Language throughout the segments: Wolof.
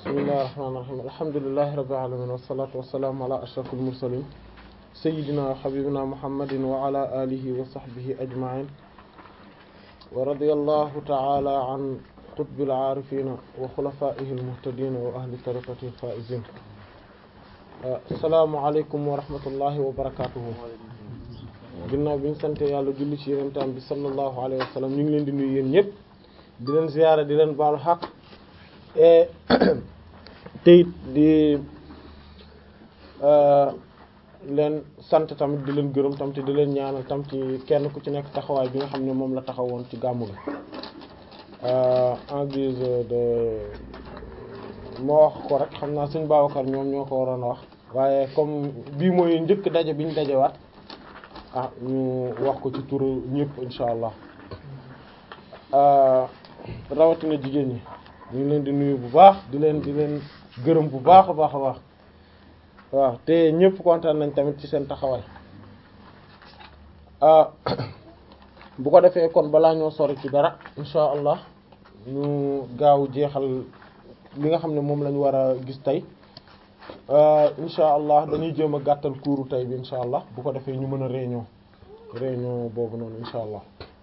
bismillahir rahmanir rahim alhamdulillahi rabbil alamin wassalatu wassalamu ala ashrafil mursalin sayyidina wa habibina muhammadin wa ala alihi wa sahbihi ajma'in wa radiyallahu ta'ala an qutbil aarifin wa khulafaihi almuhtadin wa ahli tariqatihi alfaizin assalamu alaykum wa rahmatullahi wa barakatuhu ginnaaw bi ñu sante yàlla julli ci yenentaan bi sallallahu alayhi wa sallam ñu ngi leen di nuyu yéen ñëpp di leen ziyaara di leen baalu xaq teyit di leen sant tamit di leen gërëm tam te di leen ñaanal tam ci kenn ku ci nekk taxawaay bi nga xam ne moom la taxawoon ci gàmmu gi en guise de moo wax ko rek xam naa suñ Babacar ñoom ñoo ko waroon a wax waaye comme bii mooy njëkk daje bi ñu dajewaat ah ñu wax ko ci turu ñëpp insha allah rawatina jigéen ñi ñu ngi leen di nuyu bu baax di leen di leen gërëm bu baax a baax a baax waaw te ñëpp kontaan nañ tamit ci seen taxawaay bu ko defee kon balaa ñoo sori ci dara insha allah ñu gaaw jeexal li nga xam ne moom lañ war a gis tey insha allah dañuy jéem a gàttal kuuru tey bi insha allah bu ko defee ñu mën a réunion réunion boobu noonu insha allah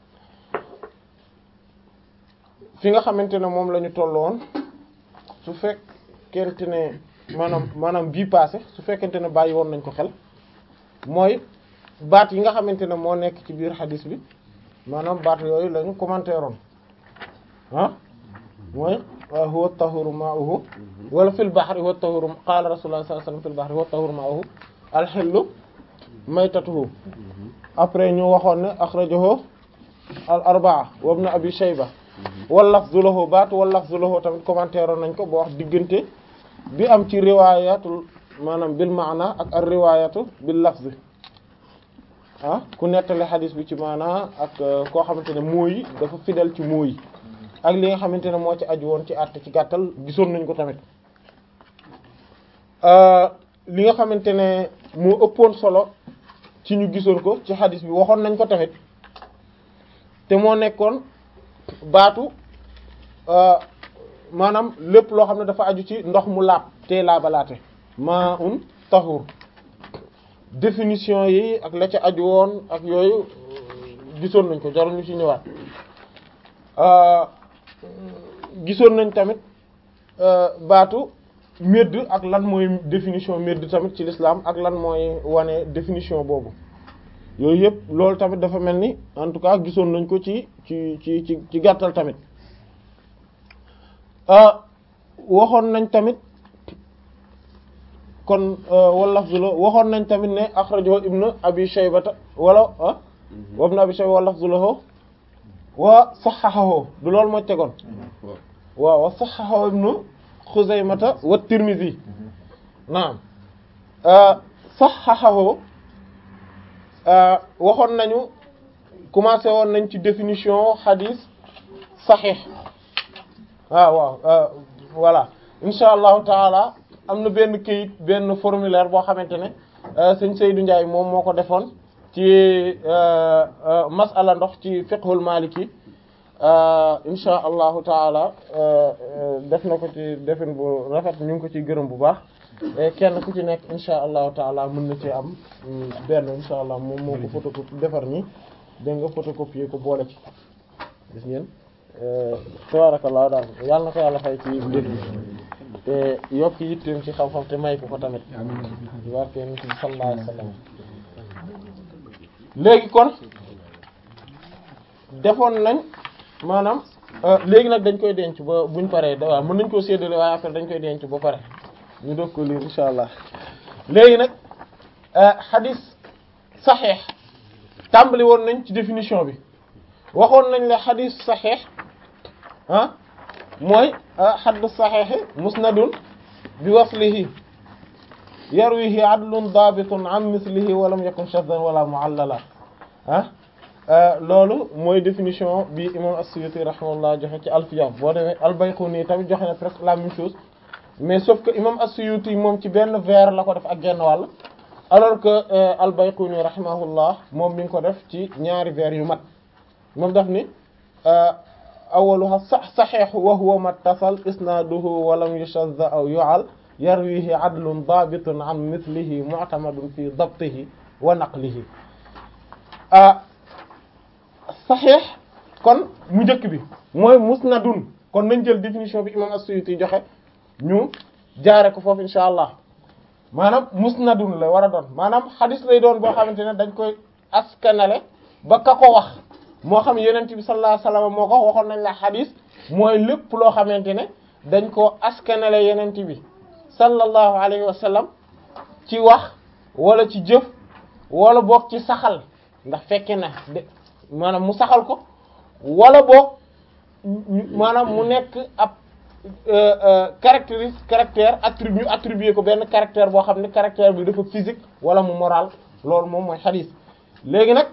fi nga xamante ne moom la ñu tolloon su fekkente ne maanaam maanaam bii passé su fekkente ne bàyyi woon nañ ko xel mooy baat yi nga xamante ne moo nekk ci biir xadis bi maanaam baat yooyu la ñu commentaire oon ah mooy huwa tahuru ma'uhu wala fil bahri huwa tahuru qala rasulullah sallallahu alayhi wasallam fil bahri huwa tahuru ma'uhu alxillu maytatuhu après ñu waxoon ne akhrajahu al arbaa wa ibn abi shayba wal lafzu lahu baat wal lafzu lahu tamit commentaire nañ ko boo wax diggante bi am ci riwaayatul maanaam bil maana ak ar riwaayatu bil lafzi ah ku nettali xadis bi ci maana ak koo xamante ne mooy dafa fidèle ci mooy ak li nga xamante ne moo ci aju woon ci àtte ci gàttal gisoon nañ ko tamit li nga xamante ne moo ëppoon solo ci ñu gisoon ko ci xadis bi waxoon nañ ko tamit te moo nekkoon baatu maanaam lépp loo xam ne dafa aju ci ndox mu laab te laabalaate maa un tahur définition yi ak la ca aju woon ak yooyu gisoon nañ ko jarul ñu ci ñëwaat gisoon nañ tamit baatu medd ak lan mooy définition medd tamit ci l'islam ak lan mooy wane définition boobu yooyu yëpp loolu tamit dafa mel ni en tout cas gisoon nañ ko ci ci ci ci ci gàttal tamit waxoon nañ tamit kon wala lafzula waxoon nañ tamit ne akhrajahu ibnu abi shaybata wala ah wa ibnu abi shayba wa lafzulahu wa sahhahahu du loolu moo tegoon waaw wa sahhahahu ibnu xuzaymata wa tirmidhi naam sahhahahu waxoon nañu commencé woon nañ ci définition hadith sahih waaw waaw voilà insha allahu taala am na benn kayit benn formulaire boo xamante ne sëñ Seydou Ndiaye moom moo ko defoon ci masala ndox ci fiqhul maliki insha allahu taala def na ko ci defin bu rafet ñu ngi ko ciy gërëm bu baax kenn ku ci nekk insha allahu taala mën na ci am benn insha allah moom moo ko photocopie defar nii dégg nga photocopier ko boole ci gis ngeen tabarakallah daal yàlla na ko yàlla fay ci mbir bi te yokk yitteem ci xam-xam te may ko ko tamit barke nit bi sallallahu alayhi wasallam léegi kon defoon nañ maanaam léegi nag dañ koy denc ba buñ paree da waaw mën nañ koo séddale waaye après dañ koy denc ba pare ñu doog ko lire insha allah léegi nag hadith saxiix tàmbali woon nañ ci définition bi waxoon nañ la hadith saxiix ah mooy xadd saxiixi musnadun bi waslihi yarwihi adlun dabitun an mislihi walam yakun shaddan wala muallala ah loolu mooy définition bi imam as-Suyuti rahimahullah joxe ci alfiyam boo demee al-Bayquni tamit joxe na presque la même chose mais sauf que imam as-Suyuti moom ci benn vers la ko def ak genn wàll alors que al-Bayquni rahimahullah moom mi ngi ko def ci ñaari vers yu mat moom daf ni awaluha saxiix wa huwa mattasal isnaaduhu wa lam yushadda aw yu'al yarwihi adlun daabitun an mithlihi mu'tamadun fi dabtihi wa naqlihi saxiix kon mu njëkk bi mooy musnadun kon nañ jël définition bi imam as-Suyuti joxe ñu jaare ko foofu insha allah maanaam musnadun la war a doon maanaam xadis lay doon boo xamante ne dañ koy askanale ba ka ko wax moo xam yonent bi sallallahu alayhi wasallam moo ko waxoon nañ la xadis mooy lépp loo xamante ne dañ koo askanale yonent bi sallallahu alayhi wasallam ci wax wala ci jëf wala boog ci saxal ndax fekke na de maanaam mu saxal ko wala boog maanaam mu nekk ab caractéristique caractère attribut attribué ko benn caractère boo xam ne caractère bi dafa physique wala mu moral loolu moom mooy xadis léegi nag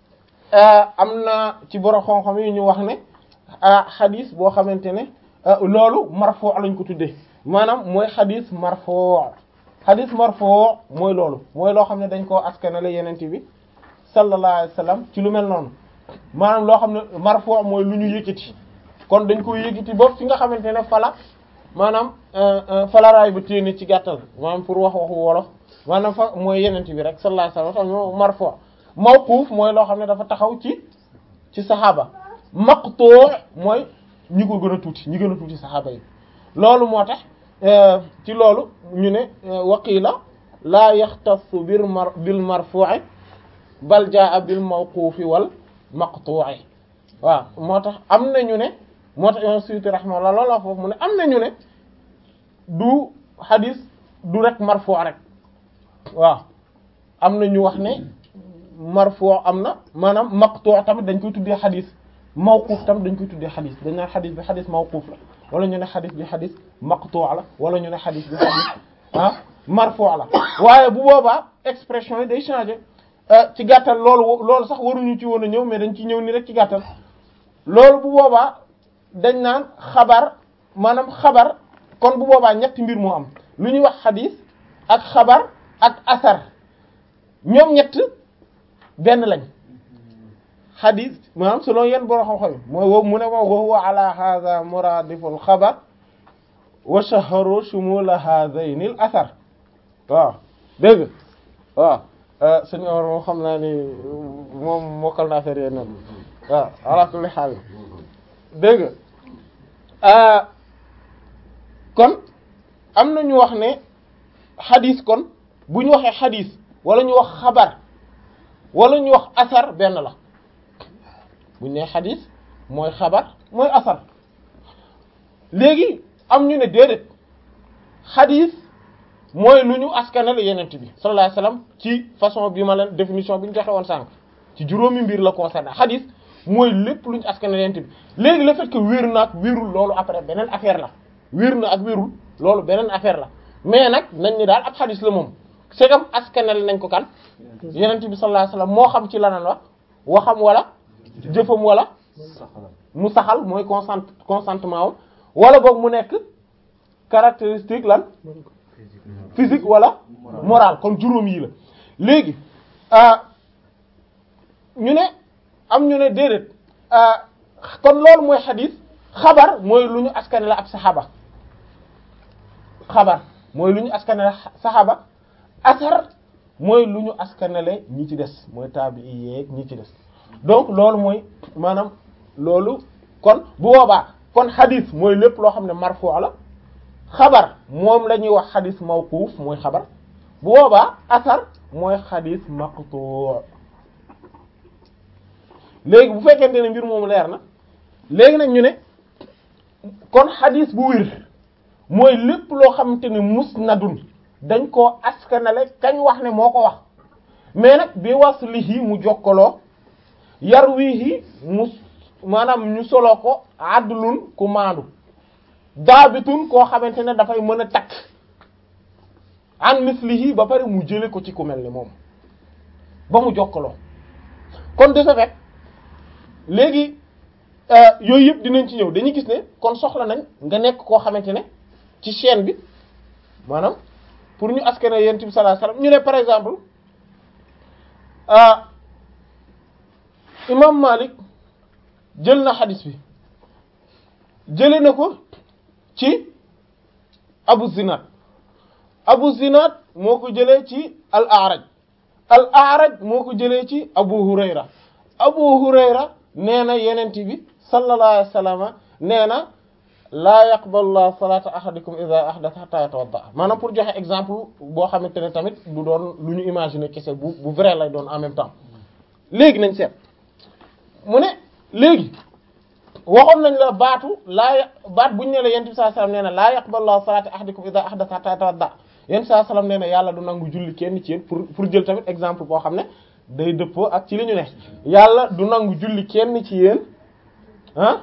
am na ci borom xam-xam yi ñu wax ne xadis boo xamante ne loolu marfo lañ ko tuddee maanaam mooy xadis marfo xadis marfo mooy loolu mooy loo xam ne dañ koo askanale yeneen bi sallallahu alayhi wasallam ci lu mel noonu maanaam loo xam ne marfo mooy lu ñu yëkkati kon dañ koy yëkkati ba fi nga xamante ne fala maanaam falaraay ba téene ci gàttal maanaam pour wax waxu wolof maanaam fa mooy yenent bi rek sallallahu alayhi wasallam ñoo marfu mawquf mooy loo xam ne dafa taxaw ci ci saxaaba maqtu mooy ñi ko gën a tuuti ñi gën a tuuti saxaaba yi loolu moo tax ci loolu ñu ne waqila laa yaxtassu bil mar bil marfu'i bal jaa bil mawqufi wal maqtu'i waaw moo tax am na ñu ne moo tax imam Suyuti rahimahullah loolu la foofu mu ne am na ñu ne du xadis du rek marfu rek waaw am na ñu wax ne marfu am na maanaam maqtu tamit dañ koy tuddee xadis mawquf tamit dañ koy tuddee xadis dañ naan xadis bi xadis mawquf la wala ñu ne xadis bi xadis maqtu la wala ñu ne xadis bi xadis ah marfu la waaye bu boobaa expression yi day changer ci gàttal loolu loolu sax waruñu ci woon a ñëw mais dañ ci ñëw ni rek ci gàttal loolu bu boobaa dañ naan xabar maanaam xabar kon bu boobaa ñetti mbir moo am lu ñuy wax xadis ak xabar ak asar ñoom ñett benn lañ xadis maanaam selon yenn boro xam-xam yi mooy wow mu ne mo wa huwa ala hadha muradiful xabar wa shaharu shumula hadhaini al asar waaw dégg waaw sëñ Omar moom xam naa ni moom mokkal naa affaire yéen waaw ala kulli xaal dégg nga kon am na ñu wax ne xadis kon bu ñu waxee xadis wala ñu wax xabar wala ñu wax asar benn la bu ñu nee xadis mooy xabar mooy asar léegi am ñu ne déedéet xadis mooy lu ñu askanale yenent bi sallallahu alayhi wasallam ci façon bi ma leen définition bi ñu joxe woon sànq ci juróomi mbir la concerné xadis mooy lépp lu ñu askanale yenent bi léegi le fait que wér na ak wérul loolu après beneen affaire la wér na ak wérul loolu beneen affaire la mais nag nañ ni daal ab xadis la moom segam askanale nañ ko kan yenent bi sallallahu alayhi wasallam moo xam ci lanan wax waxam wala jëfam wala mu saxal mooy consent consentement am wala boog mu nekk caractéristique lan physique wala moral kon juróom yi la léegi ñu ne am ñu ne déedéet kon loolu mooy xadis xabar mooy lu ñu askanale ab saxaaba xabar mooy lu ñu askanale saxaaba asar mooy lu ñu askanale ñi ci des mooy taabi yi yeeg ñi ci des donc loolu mooy maanaam loolu kon bu boobaa kon xadis mooy lépp loo xam ne marfu la xabar moom la ñuy wax xadis mawquuf mooy xabar bu boobaa asar mooy xadis maqtu léegi bu fekkente ne mbir moomu leer na léegi nag ñu ne kon xadis bu wér mooy lépp loo xamante ne musnadun dañ koo askanale kañ wax ne moo ko wax mais nag bi waslihi mu jokkaloo yarwihi mu maanaam ñu solo ko adlun ku maandu daabitun koo xamante ne dafay mën a takk an mislihi ba pare mu jële ko ci ku mel ni moom ba mu jokkaloo kon de ce fait léegi yooyu yëpp dinañ ci ñëw dañuy gis ne kon soxla nañ nga nekk koo xamante ne ci chaîne bi maanaam pour ñu askane yent bi sallallahu alayhi wasallam ñu ne par exemple imam Malik jël na xadis bi jële na ko ci abu zinad abu zinad moo ko jëlee ci al araj al araj moo ko jëlee ci abu hurayra abu hurayra nee na yenent bi sallallahu alayhi wa sallam nee na laa yaqbalu llahu salata ahadikum idha ahdatha hatta yatawadda maanaam pour joxe exemple boo xamante ne tamit du doon lu ñu imaginer kese bu bu vrai lay doon en même temps léegi nañ seet mu ne léegi waxoon nañ la baatu laa baat buñu ne la yent bi sallallahu alayhi wasallam nee na laa yaqbalu llahu salata ahadikum idha ahdatha hatta yatawadda yent bi sallallahu alayhi wasallam nee na yàlla du nangu julli kenn ci yéen pour pour jël tamit exemple boo xam ne day dëppoo ak ci li ñu ne yàlla du nangu julli kenn ci yéen ah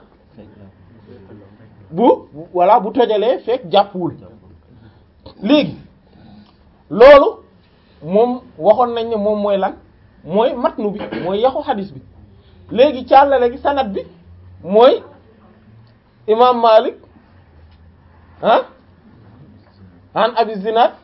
bu voilà bu tojalee fekk jàppwul léegi loolu moom waxoon nañ ne moom mooy lan mooy matnu bi mooy yaxu xadis bi léegi càllale gi sanad bi mooy imam Malik ah an abi zinad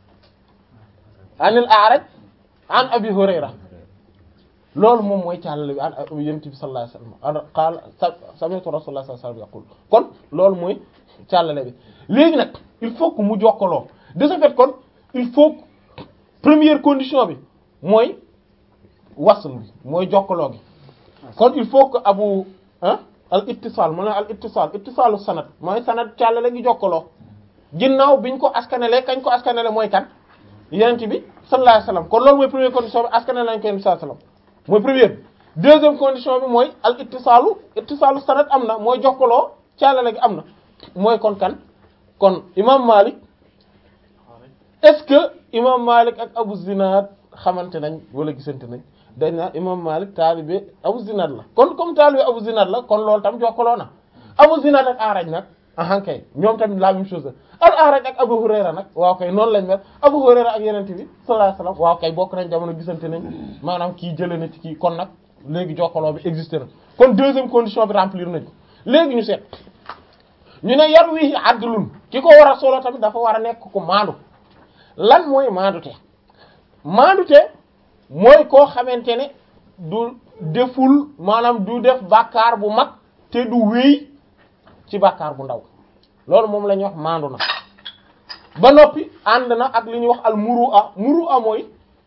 anil a'raj an abi hurayra loolu moom mooy càllale bi an yonent bi sallallahu alayhi wasallam qaala sami'tu rasulullah sallallahu alayhi wasallam yaqul kon loolu mooy càllale bi léegi nag il faut que mu jokkaloo de ce fait kon il faut que première condition bi mooy wasl bi mooy jokkaloo gi kon il faut que abu ah al ittisal mu ne al ittisal ittisalu sanad mooy sanad càllale gi jokkaloo ginnaaw biñ ko askanele kañ ko askanele mooy kan yonent bi sallallahu alayhi wasallam kon loolu mooy première condition bi askanele lañ ko yonent bi sallallahu alayhi wasallam mooy première bi deuxième condition bi mooy al ittisaalu ittisaalu sanad am na mooy jokkaloo caalale gi am na mooy kon kan kon imam Malik est-ce que imam Malik ak Abu Zinad xamante nañ wala gisante nañ dañ naa imam Malik taalibe Abu Zinad la kon comme taalibe Abu Zinad la kon loolu tam jokkaloo na Abu Zinad ak Araj nag ahan kay ñoom tamit la même chose al Araj ak Abu Hurayra nag waaw kay noonu lañ mel Abu Hurayra ak Yonent bi sallallahu alayhi wasallam waaw kay bokk nañ jamono gisante nañ maanaam kii jëlee na ci kii kon nag léegi jokkaloo bi existé na kon deuxième condition bi remplir nañ ko léegi ñu seet ñu ne yar wi addulun ki ko war a solo tamit dafa war a nekk ko maandu lan mooy maandute maandute mooy koo xamante ne du deful maanaam du def bàkkaar bu mag te du wéy ci bàkkaar bu ndaw loolu moom la ñuy wax maandu na ba noppi ànd na ak li ñuy wax al muru a muru a mooy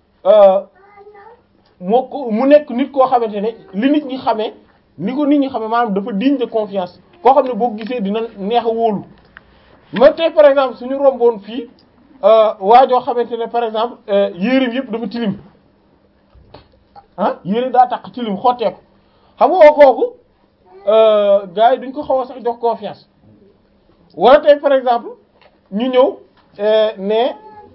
moo ko mu nekk nit koo xamante ne li nit ñi xamee ni ko nit ñi xamee maanaam dafa digne de confiance koo xam ne boo gisee dina neex a wóolu ma tey par exemple suñu romboon fii waajoo xamante ne par exemple yéreem yëpp dafa tilim ah yére daa tax tilim xotteeku xam nga kooku gars yi duñ ko xaw a sax jox confiance wala tey par exemple ñu ñëw ne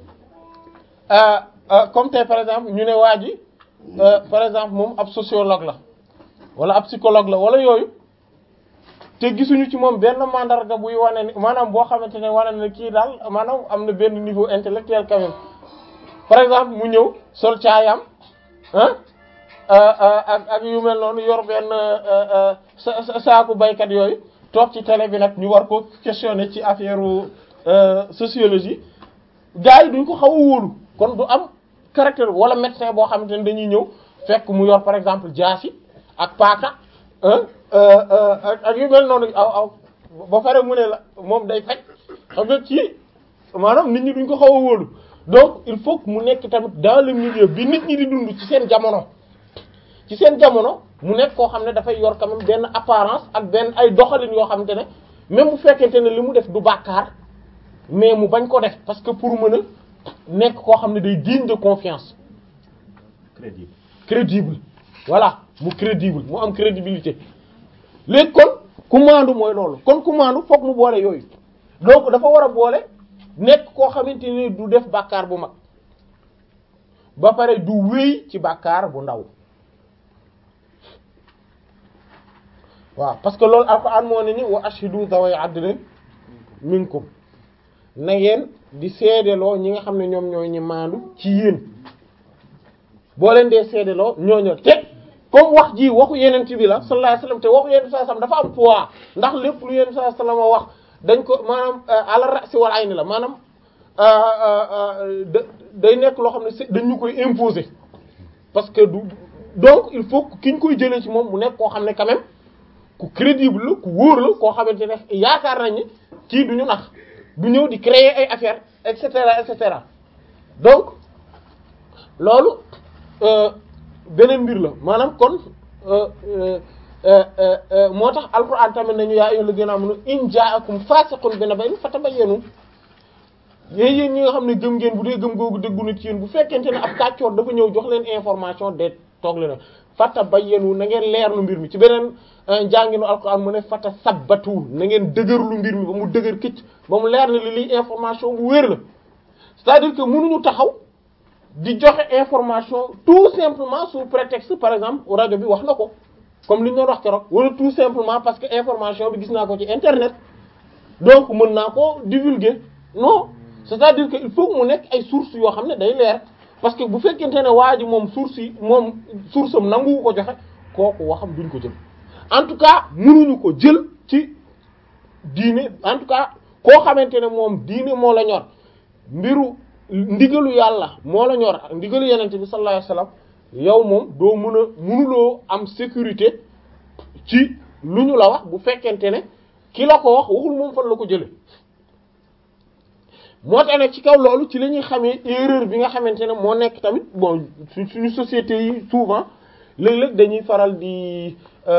comme tey par exemple ñu ne waa ji par exemple moom ab sociologue la wala ab psychologue la wala yooyu te gisuñu ci moom benn mandarga buy wane ni maanaam boo xamante ne wane na kii daal maanaam am na benn niveau intellectuel quand même par exemple mu ñëw sol caayam ah ak ak yu mel noonu yor benn sa saaku baykat yooyu toog ci télé bi nag ñu war ko questionner ci affaire sociologie gars yi duñ ko xaw a wóolu kon du am caractère wala médecin boo xamante ne dañuy ñëw fekk mu yor par exemple jaasi ak paaka ak yu mel noonu aw aw ba pare mu ne la moom day faj xam nga ci maanaam nit ñi duñ ko xaw a wóolu donc il faut que mu nekk tamit dans le milieu bi nit ñi di dund ci seen jamono ci seen jamono mu nekk koo xam ne dafay yor quand même benn apparence ak benn ay doxalin yoo xamante ne même bu fekkente ne li mu def du bàkkaar mais mu bañ ko def parce que pour mën a nekk koo xam ne day digne de confiance crédible crédible voilà mu crédible mu am crédibilité léegi kon ku maandu mooy loolu kon ku maandu fokk mu boole yooyu donc dafa war a boole nekk koo xamante ni du def bàkkaar bu mag ba pare du wéy ci bàkkaar bu ndaw waaw parce que loolu alquran moo ne ni wa ashhidu zaway adlin minkum na ngeen di seedeloo ñi nga xam ne ñoom ñooy ñi maandu ci yéen boo leen dee seedeloo ñooñu te comme wax ji waxu yeneen ci bi la sallallahu alayhi wasallam te waxu yeneen sallallahu alayhi wasallam dafa am poids ndax lépp lu yeneen sallallahu alayhi wasallam wax dañ ko maanaam ala ra'si wal ayni la maanaam day nekk loo xam ne dañ ñu koy imposer parce que du donc il faut que ki ñu koy jëlee ci moom mu nekk koo xam ne quand même ku crédible la ku wóor la koo xamante ne yaakaar nañ ni kii du ñu nax du ñëw di créer ay affaires et cetera et cetera donc loolu beneen mbir la maanaam kon moo tax alquran tamit nañu yaa ayyuhal ladina amanu in ja'akum fasiqun bi naba'in fatabayyanu yéen yéen ñi nga xam ne gëm ngeen bu dee gëm googu dëggu na ci yéen bu fekkente ne ab kàccoor dafa ñëw jox leen information de toog leen fatabayyanu na ngeen leerlu mbir mi ci beneen njànginu alquran mu ne fata sabbatu na ngeen dëgërlu mbir mi ba mu dëgër këcc ba mu leer na li liy information bu wér la c'est-à-dire que mënuñu taxaw di joxe information tout simplement sous prétexte par exemple rajo bi wax na ko comme li ñu doon wax keroog wala tout simplement parce que information bi gis naa ko ci internet donc mën naa ko divulguer non c'est-à-dire que il faut que mu nekk ay sources yoo xam ne day leer parce que bu fekkente ne waa ji moom source yi moom source am nangu ko joxe kooku waxam duñ ko jël en tout cas mënuñu ko jël ci diine en tout cas koo xamante ne moom diine moo la ñor mbiru ndigalu yàlla moo la ñor ak ndigalu yenente bi sallallahu alayhi wasallam yow moom doo mën a mënuloo am sécurité ci lu ñu la wax bu fekkente ne ki la ko wax waxul moom fan la ko jële moo tax ne ci kaw loolu ci la ñuy xamee erreur bi nga xamante ne moo nekk tamit bon suñu société yi souvent léeg-léeg dañuy faral di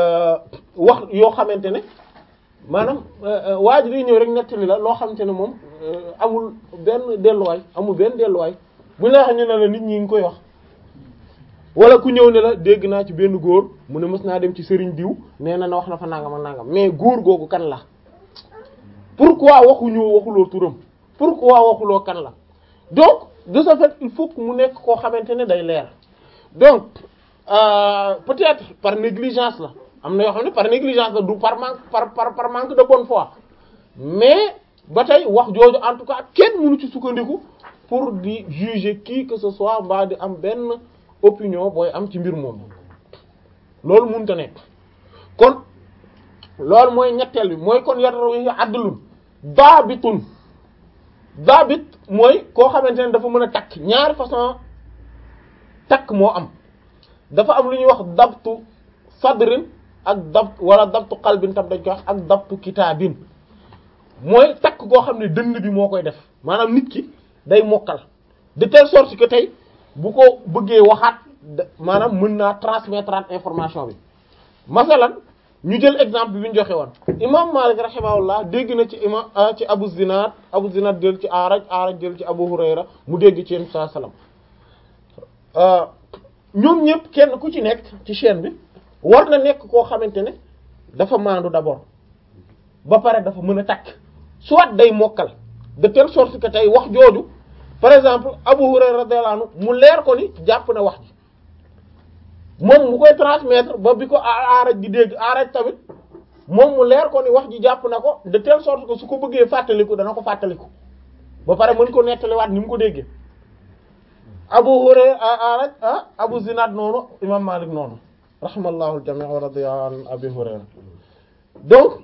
wax yoo xamante ne maanaam waa ji day ñëw rek nettali la loo xamante ne moom amul benn delluwaay amul benn delluwaay bu ñu la waxee ñu ne la nit ñi ngi koy wax wala ku ñëw ne la dégg naa ci benn góor mu ne mës naa dem ci sëriñ diw nee na na wax na fa nangam ak nangam mais góor googu kan la pourquoi waxuñu waxuloo turam pourquoi waxuloo kan la donc de ce fait il faut que mu nekk koo xamante ne day leer donc euh, peut-être par négligence la am na yoo xam ne par négligence la du par manque par par par manque de bonne foi mais ba tey wax jooju en tout cas kenn mënu ci sukkandiku pour di juger qui que ce soit mbaa di am benn opinion booy am ci mbir moom loolu mënut a nekk kon loolu mooy ñetteel bi mooy kon yaraw yi addalul daabitun daabit mooy koo xamante ne dafa mën a takk ñaari façon takk moo am dafa am lu ñuy wax dabtu sadrin ak dabt wala dabtu qalbin tam dañ koy wax ak dabtu kitaabin mooy takk goo xam ne dënn bi moo koy def maanaam nit ki day mokkal de telle sorte que tey bu ko bëggee waxaat maanaam mën naa transmettre information bi masalan ñu jël exemple bi ñu joxe woon imam Malik rahimahullah dégg na ci imam ci Abu Zinad Abu Zinad jël ci Araj Araj jël ci Abu Hurayra mu dégg ci Yonent sallallahu alayhi wasallam ñoom ñëpp kenn ku ci nekk ci chaîne bi war na nekk koo xamante ne dafa maandu d'abord ba pare dafa mën a takk soit day mokkal de telle sorte que tey wax jooju par exemple Abu Hurayra radiyallahu anhu mu leer ko ni jàpp na wax ji moom mu koy transmettre ba bi ko aaraj di dégg aaraj tamit moom mu leer ko ni wax ji jàpp na ko de telle sorte que su ko bëggee fàttaliku dana ko fàttaliku ba pare mën ko nettaliwaat ni mu ko déggee Abu Hurayra aaraj ah Abu Zinad noonu imam Malik noonu rahimallahu al-jami' wa radiya an Abi Hurayra donc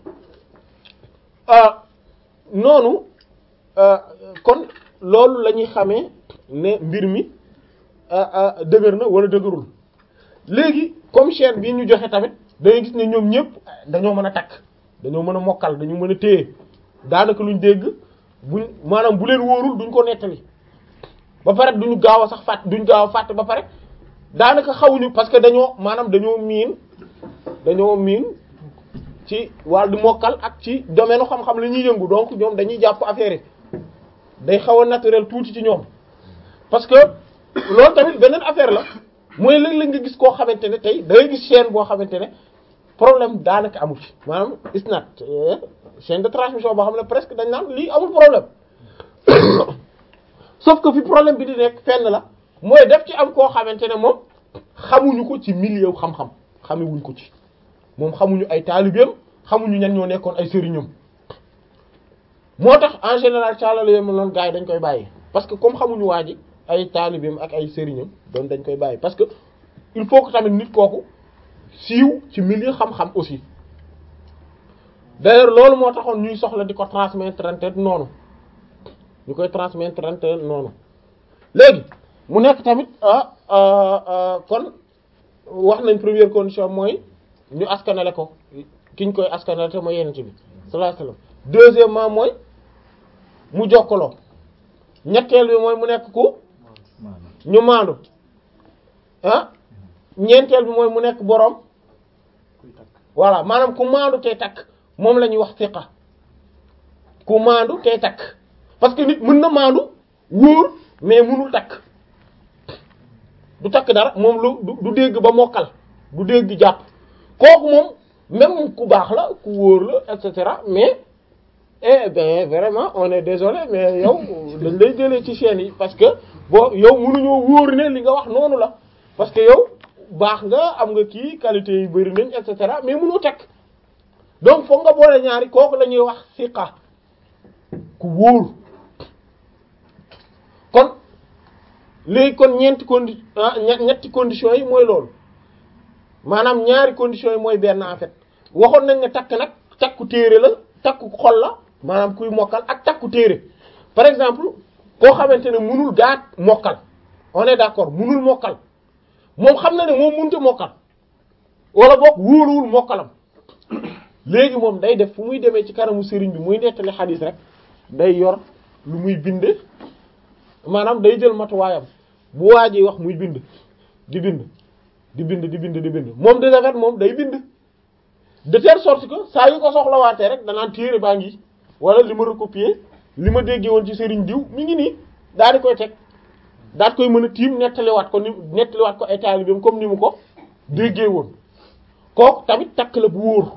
noonu kon loolu la ñuy xamee ne mbir mi dëgër na wala dëgërul léegi comme chaîne bii ñu joxe tamit dangay gis ne ñoom ñëpp dañoo mën a takk dañoo mën a mokkal dañu mën a téye daanaka luñ dégg buñ maanaam bu leen wóorul duñ ko nettali ba pare duñu gaaw a sax fàtt duñ gaaw a fàtte ba pare daanaka xawuñu parce que dañoo maanaam dañoo miin dañoo miin ci wàllu mokkal ak ci domaine xam-xam la ñuy yëngu donc ñoom dañuy jàpp affaire yi day xaw a naturel tuuti ci ñoom parce que loolu tamit beneen affaire la mooy léeg-léeg nga gis koo xamante ne tey da ngay gis chaîne boo xamante ne problème daanaka amu ci maanaam isnad chaîne de transmission boo xam ne presque dañ naan lii amul problème sauf que fi problème bi di nekk fenn la mooy def ci am koo xamante ne moom xamuñu ko ci milieu xam-xam xamewuñ ko ci moom xamuñu ay taalibeem xamuñu ñan ñoo nekkoon ay sëriñam moo tax en général caalala yo ma noonu gars yi dañ koy bàyyi parce que comme xamuñu waa ji ay taalibeem ak ay sëriñam doon dañ koy bàyyi parce que il faut que tamit nit kooku siiw ci milieu xam-xam aussi d'ailleurs loolu moo taxoon ñuy soxla di ko transmettre noonu ñu koy transmettre noonu léegi mu nekk tamit ah kon wax nañ première condition mooy ñu askanale ko ki ñu koy askanal te mooy yenent bi sallallahu alayhi wasallam deuxièmement mooy mu jokkaloo ñetteel bi mooy mu nekk ku maanaam ñu maandu ah ñeenteel bi mooy mu nekk boroom kuy takk voilà maanaam ku maandu tey takk moom la ñuy wax siqa ku maandu tey takk parce que nit mën na maandu wóor mais mënul takk du takk dara moom lu du du dégg ba mokkal du dégg jàpp kooku moom même ku baax la ku wóor la et cetera mais eh ben vraiment on est désolé mais yow dañ lay jëlee ci chaîne yi parce que boo yow mënuñoo wóor ne li nga wax noonu la parce que yow baax nga am nga kii qualité yi bari nañ et cetera mais mënoo takk donc foog nga boole ñaari kooku la ñuy wax siqa ku wóor kon léegi kon ñeenti condi ah ñe- ñetti conditions yi mooy loolu maanaam ñaari conditions yi mooy benn en fait waxoon nañ ne takk nag takku téere la takku xol la maanaam kuy mokkal ak takku téere par exemple koo xamante ne mënul gaat mokkal on est d'accord mënul mokkal moom xam na ne moom mënut a mokkal wala boog wóoluwul mokkalam léegi moom day def fu muy demee ci kanamu sëriñ bi muy nettali xadiis rek day yor lu muy bind maanaam day jël matuwaayam bu waa ji wax muy bind di bind di bind di bind di bind moom de fait moom day bind de telle sorte que saa yu ko soxlawaatee rek danaan téere baa ngi wala li ma recopier li ma déggee woon ci sëriñ diw mi ngi nii daal di koy teg daal di koy mën a tiim nettaliwaat ko ni nettaliwaat ko ay taalibeem comme ni mu ko déggee woon kooku tamit takk la bu wóor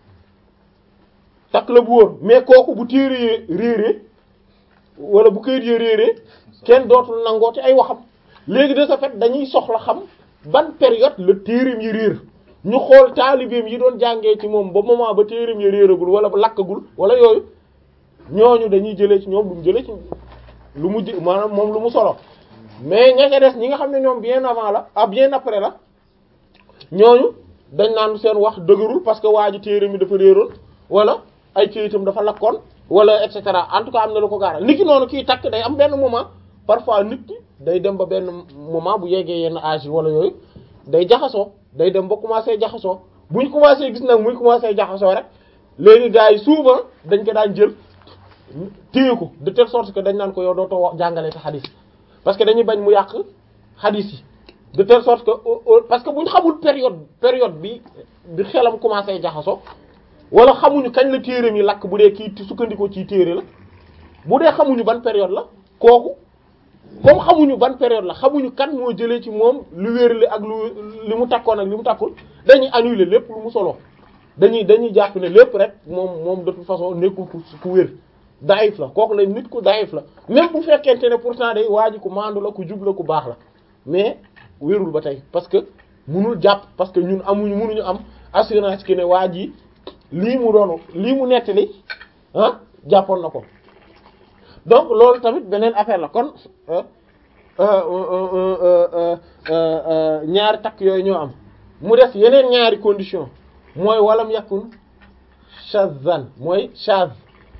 takk la bu wóor mais kooku bu téere réeree wala bu këyit yee réeree kenn dootul nangoo ci ay waxam léegi de ce fait dañuy soxla xam ban période la téereem yi réer ñu xool taalibeem yi doon jàngee ci moom ba moment ba téereem yi réeragul wala ba lakkagul wala yooyu ñooñu dañuy jëlee ci ñoom lu mu jëlee ci lu mu jë maanaam moom lu mu solo mais ña ca des ñi nga xam ne ñoom bien avant la ah bien après la ñooñu dañ naan seen wax dëgërul parce que waa ji téere mi dafa réeroon wala ay kayitam dafa lakkoon wala et cetera en tout cas am na lu ko gaaral nit ki noonu kii takk day am benn moment parfois nit ki day dem ba benn moment bu yeggee yenn âge yi wala yooyu day jaxasoo day dem ba commencé jaxasoo bu ñu commencé gis nag muy commencé jaxasoo rek léegi gars yi souvent dañ ko daan jël téye ko de telle sorte que dañ naan ko yow dootoo wax jàngale sa xadis parce que dañuy bañ mu yàq xadis yi de telle sorte que au- au- parce que bu ñu xamul période période bi bi xelam commencé jaxasoo wala xamuñu kañ la téere mi lakk bu dee kii sukkandikoo ci téere la bu dee xamuñu ban période la kooku comme xamuñu ban période la xamuñu kan moo jëlee ci moom lu wérle ak lu li mu takkoon ak li mu takkul dañuy annuler lépp lu mu solo dañuy dañuy jàpp ne lépp rek moom moom de toute façon nekkul ku ku wér daif la kooku la nit ku daif la même bu fekkente ne pourtant day waa ji ku maandu la ku jub la ku baax la mais wérul ba tey parce que munul jàpp parce que ñun amuñu munuñu am assurance que ne waa ji lii mu doon lii mu nettali ah jàppoon na ko donc loolu tamit beneen affaire la kon euh, euh, euh, euh, euh, euh, ñaari takk yooyu ñoo am mu def yeneen ñaari condition mooy walam yakun shazan mooy shaz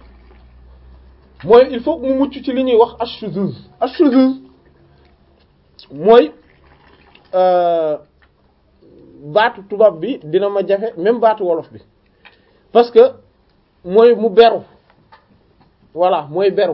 mooy il faut que mu mucc ci li ñuy wax ashuzuz ashuzuz mooy euh, baatu tubaab bi dina ma jafe même baatu wolof bi parce que mooy mu beru voilà mooy beru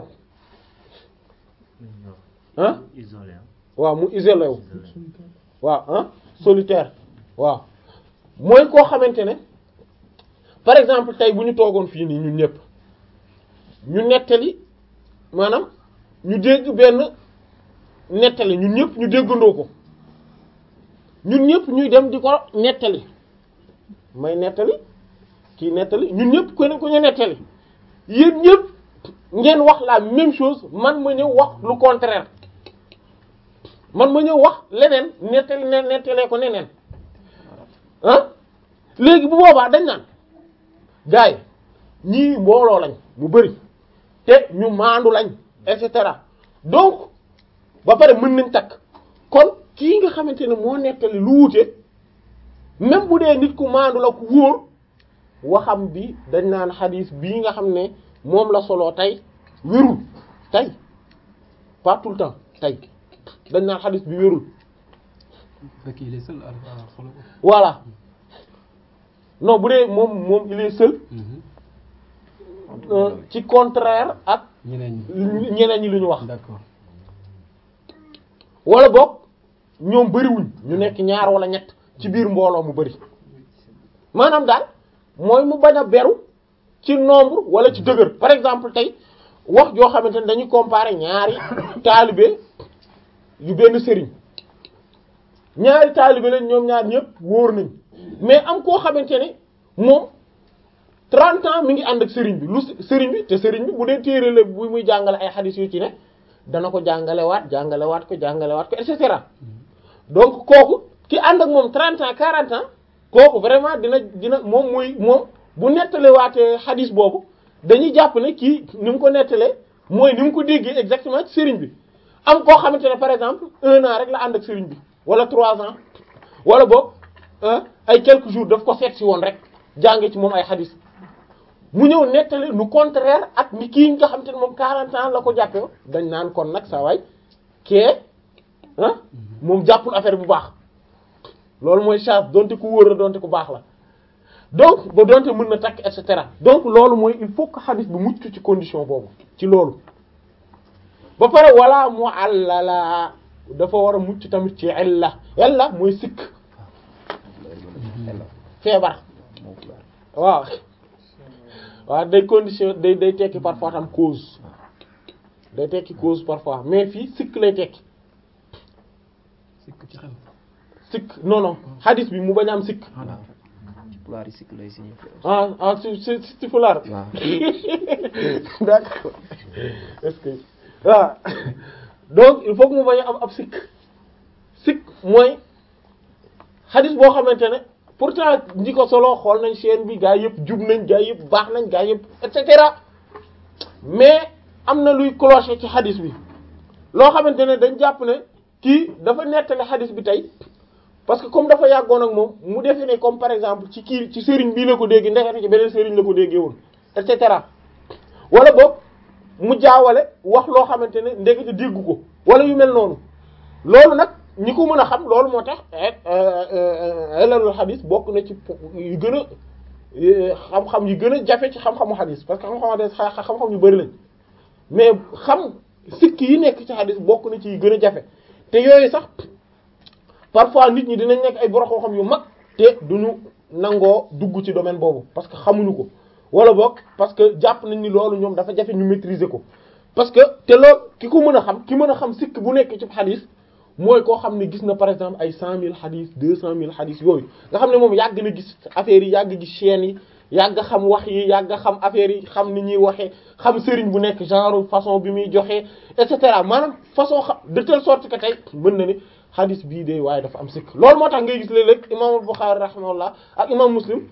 ah isolé hein. waaw mu isolé wu isolé. waaw ah solitaire waaw mooy koo xamante ne par exemple tey bu ñu toogoon fii nii ñun ñëpp ñu nettali maanaam ñu dégg benn nettali ñun ñëpp ñu déggandoo ko ñun ñëpp ñuy dem di ko nettali may nettali kii nettali ñun ñëpp ku ne ku ñu nettali yéen ñëpp ngeen wax la même chose man ma ñëw wax lu contraire man ma ñëw wax leneen nettali ne nettalee ko neneen ah léegi bu boobaa dañ naan gars yi ñii mbooloo lañ mu bari te ñu maandu lañ et cetera donc ba pare mën nañ takk kon kii nga xamante ne moo nettali lu wuute même bu dee nit ku maandu la ku wóor waxam bi dañ naan xadiis bii nga xam ne moom la solo tey wérul tey pas tout le temps tey dañ naan xadiis bi wérul fekk il est seul à à xoolal ko. voilà non bu dee moom moom il est seul euh, ci contraire ak ñeneen ñi ñeneen ñi lu ñu wax d'accord wala boog ñoom bëriwuñ ñu nekk ñaar wala ñett ci biir mbooloo mu bëri maanaam daal mooy mu bañ a beru ci nombre wala ci dëgër par exemple tey wax joo xamante ne dañuy comparer ñaari taalibe yu benn sëriñ ñaari taalibe lañ ñoom ñaar ñëpp wóor nañ mais am koo xamante ne moom 30 ans mi ngi ànd ak sëriñ bi lu sëriñ bi te sëriñ bi bu dee téere la bu muy jàngale ay xadis yu ci ne dana ko jàngalewaat jàngalewaat ko jàngalewaat ko et cetera donc kooku ki ànd ak moom 30 ans 40 ans kooku vraiment dina dina moom muy moom bu nettalewaatee xadis boobu dañuy jàpp ne kii ni mu ko nettalee mooy ni mu ko déggee exactement ci sëriñ bi am koo xamante ne par exemple un an rek la ànd ak sëriñ bi wala trois ans wala boog ay quelques jours daf ko seet si woon rek jànge ci moom ay xadis mu ñëw nettali nu contraire ak ni kii nga xamante ne moom 40 ans la ko jàppee dañ naan kon nag saa waay kee ah moom jàppul affaire bu baax loolu mooy chance donte ku wóor la donte ku baax la donc ba donte mën na takk et cetera donc loolu mooy il faut que xadis bi mucc ci condition boobu ci loolu ba pare wala mu àllala dafa war a mucc tamit ci illa illa mooy sikk feebar waaw waaw day condition day day tekki parfois tam cause day tekki cause parfois mais fii sikk lay tekki sikk ci xel sikk non non hadis bi mu bañ a am sikk voilà ci pulaar yi sikk lay signifié ah ah si si si si fulaar waaw d'accord est-ce que waaw donc il faut que mu bañ a am ab sikk sikk mooy hadis boo xamante ne pourtant ñi ko solo xool nañ chaîne bi gaa yëpp jub nañ gaa yëpp baax nañ gaa yëpp et cetera mais am na luy clocher ci hadis bi loo xamante ne dañ jàpp ne kii dafa nettali hadis bi tey parce que comme dafa yàggoon ak moom mu defe ne comme par exemple ci kii ci sëriñ bii la ko dégg ndekete ci beneen sëriñ la ko déggee woon et cetera wala boog mu jaawale wax loo xamante ne ndekete déggu ko wala yu mel noonu loolu nag ñi ko mën a xam loolu moo tax elalul xadis bokk na ci yu gën a xam-xam yu gën a jafe ci xam-xamu xadis parce que xam-xamu xadis xam-xam yu bari lañ mais xam sikk yi nekk ci xadis bokk na ci yu gën a jafe te yooyu sax parfois nit ñi dinañ nekk ay borom xam-xam yu mag te duñu nangoo dugg ci domaine boobu parce que xamuñu ko wala boog parce que jàpp nañ ni loolu ñoom dafa jafe ñu maîtriser ko parce que te loolu ki ko mën a xam ki mën a xam sikk bu nekk ci xadis mooy koo xam ne gis na par exemple ay cent mille xadis deux cent mille xadis yooyu nga xam ne moom yàgg na gis affaires yi yàgg gis chaînes yi yàgg xam wax yi yàgg xam affaires yi xam ni ñuy waxee xam sëriñ bu nekk genre façon bi muy joxee et cetera maanaam façon xam de telle sorte que tey mën na ni xadis bii de waaye dafa am sikk loolu moo tax ngay gis léeg-léeg imaamul Buxaari rahimahullah ak imam Muslim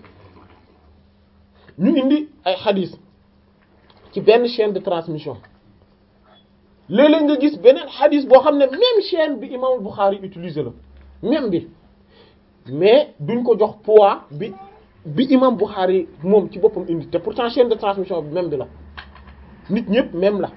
ñu indi ay xadis ci benn chaîne de transmission léeg-léeg nga gis beneen xadis boo xam ne même chaîne bi imam Bukhari utilisé la même bi mais duñ ko jox poids bi bi imam Bukhari moom ci boppam indi te pourtant chaîne de transmission bi même bi la nit ñëpp même la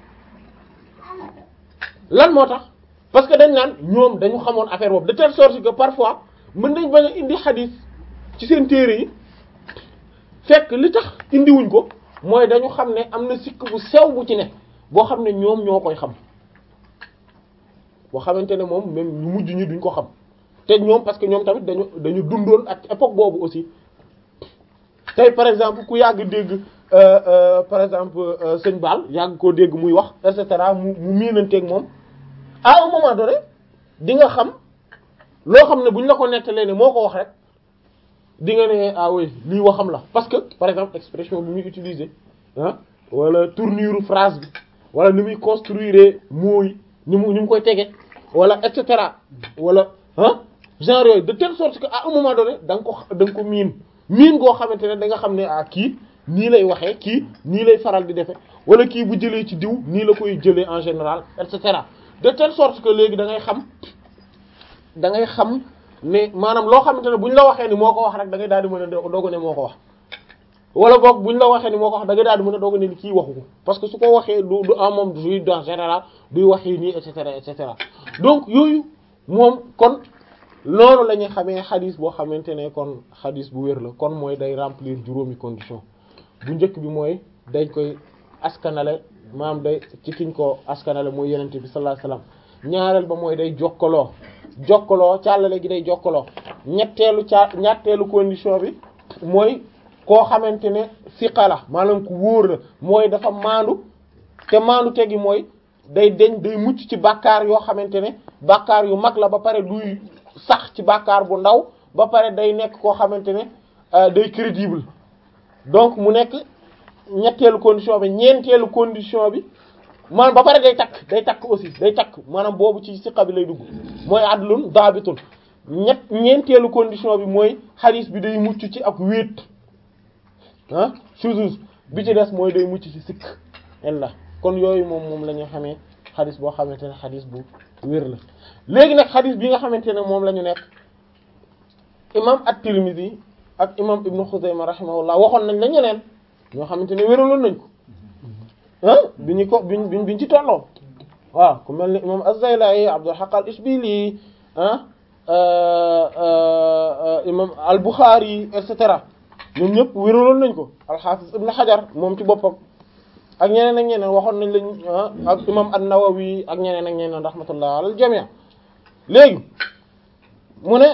lan moo tax parce que dañ naan ñoom dañu xamoon affaire boobu de telle sorte que parfois mën nañ bañ a indi xadis ci seen téere yi fekk li tax indiwuñ ko mooy dañu xam ne am na sikk bu sew bu ci ne boo xam ne ñoom ñoo koy xam boo xamante ne moom même ñu mujj ñi duñ ko xam te ñoom parce que ñoom tamit dañu dañu dundoon ak époque boobu aussi tey par exemple ku yàgg dégg par exemple sëñ Baal yàgg koo dégg muy wax et cetera mu mu miinanteeg moom à un moment donné di nga xam loo xam ne buñ la ko nettalee ne moo ko wax rek di nga ne ah oui lii waxam la parce que par exemple expression bi muy utiliser ah wala tournure phrase bi wala ni muy construire mots yi ni mu ni mu koy tege wala et cetera wala ah genre yooyu de telle sorte que à un moment donné da nga ko da nga ko miin miin goo xamante ne da nga xam ne ah kii nii lay waxee kii nii lay faral di defe wala kii bu jëlee ci diw nii la koy jëlee en général et cetera de telle sorte que léegi da ngay xam da ngay xam ne maanaam loo xamante ne buñ la waxee ni moo ko wax rek da ngay daal di mën a doog ne moo ko wax. wala boog buñ la waxee ni moo ko wax da nga daal di mën a doog ne ni kii waxu ko parce que su ko waxee du du en moom du en général duy waxee nii et cetera et cetera donc yooyu moom kon loolu la ñuy xamee xadis boo xamante ne kon xadis bu wér la kon mooy day remplir juróomi condition bu njëkk bi mooy dañ koy askanale maam day ci kiñ ko askanale mooy yenente bi sallallahu alayhi wasallam ñaareel ba mooy day jokkaloo jokkaloo càllale gi day jokkaloo ñetteelu ca ñetteelu condition bi mooy koo xamante ne siqa la maanaam ku wóor la mooy dafa maandu te maandu tegi mooy day deñ day mucc ci bàkkaar yoo xamante ne bàkkaar yu mag la ba pare duy sax ci bàkkaar bu ndaw ba pare day nekk koo xamante ne day crédible donc mu nekk ñetteelu condition bi ñeenteelu condition bi maanaam ba pare day takk day takk aussi day takk maanaam boobu ci siqa bi lay dugg mooy adlun daabitun ñett ñeenteelu condition bi mooy xadis bi day mucc ci ak wéet ah shuzuz bi ci des mooy day mucc ci sikk ella kon yooyu moom moom la ñu xamee xadis boo xamante ne xadis bu wér la léegi nag xadis bi nga xamante ne moom la ñu nekk imam at-Tirmidhi ak imam ibnu Xuzayma rahimahullah waxoon nañ la ñeneen ñoo xamante ne wéraloon nañ ko ah bi ñu ko biñ biñ biñ ci tolloo waaw ku mel ni imam az-Zaylai Abdul Haq al-Ishbili ah imam al-Bukhari et cetera ñoom ñëpp wéraloon nañ ko al-Hafiz ibn Hajar moom ci boppam ak ñeneen ak ñeneen waxoon nañ lañ ak imam an-Nawawi ak ñeneen ak ñeneen rahmatullah alal jami' léegi mu ne